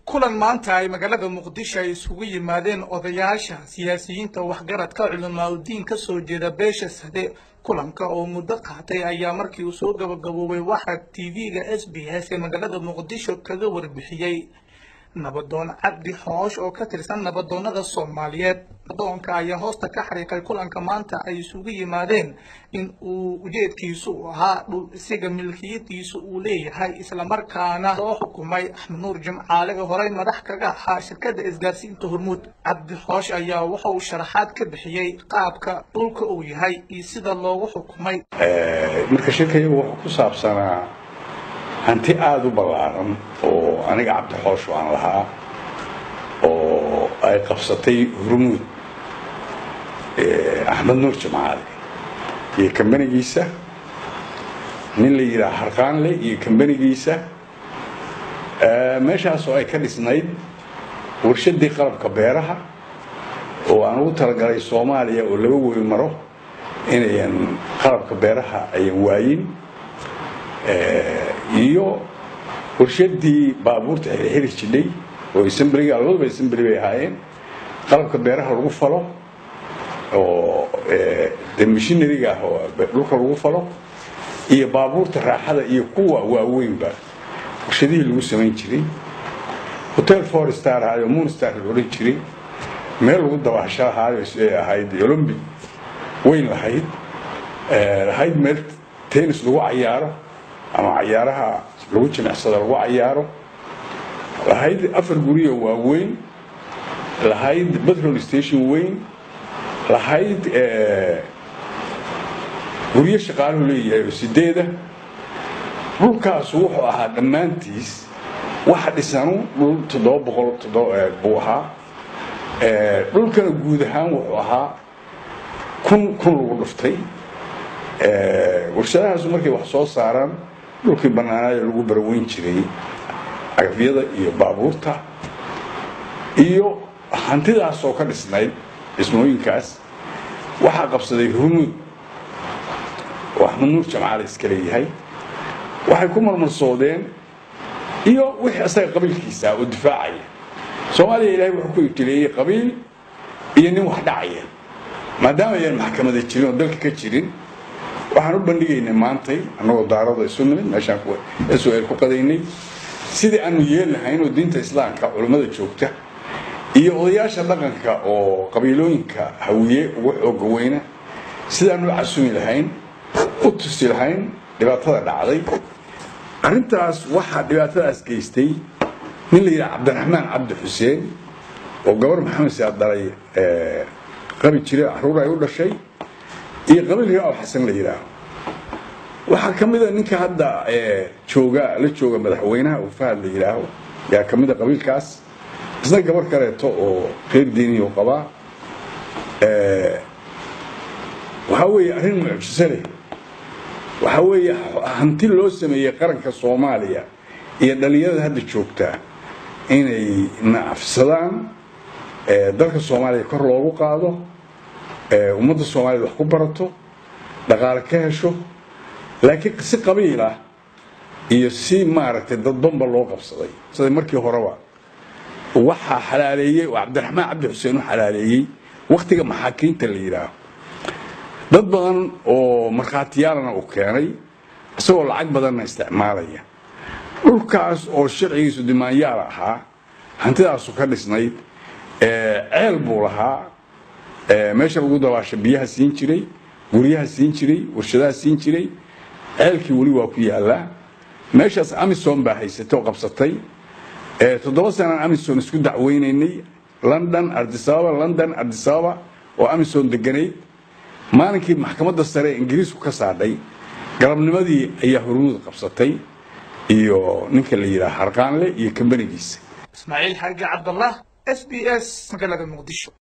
kulan maanta ay magaalada muqdisho ay isugu yimaadeen odayaasha siyaasiyiinta waxgaradka culimaadudiin ka soo jeeda beesha sade kulanka oo muddo qaatay ayaa markii uu soo gabagaboobay waxaa tv-ga s b s ee magaalada muqdisho kaga warbixiyey nabadoon cabdi xoosh oo ka tirsan nabadoonnada soomaaliyeed nabadoonka ayaa hoosta ka xariiqay kulanka maanta ay isugu yimaadeen in uu ujeedkiisu u ahaa dhul isiga milkiyadiisu uu leeyahay islamarkaana loo xukumay axmed nuur jimcaale oo horey madax kaga ahaa shirkadda isgaarsiinta hormuud cabdi xoosh ayaa waxa uu sharaxaad ka bixiyey qaabka dhulka uu yahay iyo sida loogu xukumay marka shirkayagu wuxuu ku saabsanaa hanti aada u ballaaran oo aniga cabdi xoosh aan lahaa oo ay qabsatay hormuud axmed nuur jimcaale iyo kambanigiisa nin la yidhaha harqaanle iyo kambanigiisa meeshaas oo ay ka dhisnayd warshadii qalabka beeraha oo aan ugu talagalay soomaaliya oo laba webi maro inayan qalabka beeraha ayan waayin iyo warshadii baabuurta xirxiri jidhay oo assembliga labaduba assembly bay ahaayeen qalabka beeraha lagu falo oo de mishinariga ah oo dhulka lagu falo iyo baabuurta raaxada iyo kuwa waaweynba warshadihii lagu samayn jiray hotel four star ahaayo moon star la odhan jiray meel lagu dabaasho ahaayo ahayd olombic weyn lahayd lahayd meel tennis lagu cayaaro ama cayaaraha lagu jimicsado lagu cayaaro lahayd afar guriyo waaweyn lahayd petrol station weyn lahayd guryo shaqaaluhu leeyahay oo sideeda dhulkaasu wuxuu ahaa dhammaantiis waxa dhisanu dhul toddoba boqol buu ahaa dhulkana guud ahaan wuxuu ahaa kun kun lagu dhuftay warshadahaasu markay wax soo saaraan dhulkii bannaanaayo lagu baraweyn jiray cagafyada iyo baabuurta iyo hantidaasoo ka dhisnayd dhismooyinkaas waxaa qabsaday hormuud oo axmed nuur jamcaale iska leeyahay waxay ku marmarsoodeen iyo wixii isaga qabiilkiisa oo difaacaya soomaaliya ilaahay wuxuu ku ibtileeyey qabiil iyo nin wax dhacaya maadaama ayaan maxkamada jirin oo dalka ka jirin waxaan u bandhigaynay maantay annagoo daarada isu nimid meeshaan sl ku qadaynay sidii aanu yeelnahayn oo diinta islaamka culummada joogta iyo odayaasha dhaqanka oo qabiilooyinka hawiye ugu xooga weyna sidaanu u casumi lahayn u tusi lahayn dhibaatada dhacday arrintaas waxaa dhibaatadaas geystay nin la yidhaha cabdiraxmaan cabdi xuseen oo gabar maxamed siyaad dhalay qabi jira caruur ay u dhashay iyo qabiil raa xasan la yidhaaho waxaa ka mida ninka hadda jooga la jooga madaxweynaha oo fahad la yidhaaho yaa ka mida qabiilkaas isna gabar kaleeto oo reer diiniyo qabaa waxaa weeye arrin mucjiso leh waxaa weeye hanti loo sameeyey qaranka soomaaliya iyo dhalinyarada hadda joogtaa inay nacafsadaan dalka soomaaliya kor loogu qaado ummadda soomaaliyed wax ku barato dhaqaale ka hesho laakiin si qabiil ah iyo si maaragtay dadbanba loo qabsaday sida markii horeba waxaa xalaaleeyey oo cabdiraxmaan cabdi xuseen u xalaaleeyey wakhtiga maxaakiinta la yidhaaho dad badan oo markhaatiyaalana uu keenay isagoo lacag badanna isticmaalaya dhulkaas oo sharcigiisu dimaanyaal ahaa hantidaasu ka dhisnayd ceel buu lahaa meesha lagu dabaasho biyaha siin jiray guryaha siin jiray warshadaha siin jiray ceelkii weli waa ku yaallaa meeshaas amison baa haysatay oo qabsatay toddoba sanaan amison isku dacweynaynay london ardisababa london ardisababa oo amison deganayd maalinkii maxkamadda sare ee ingiriisku ka saadhay galabnimadii ayaa hormuud qabsatay iyo ninka la yidhaha harqaanle iyo kambanigiisa ismaaciil xaaji cabdallah s b s magaalada muqdisho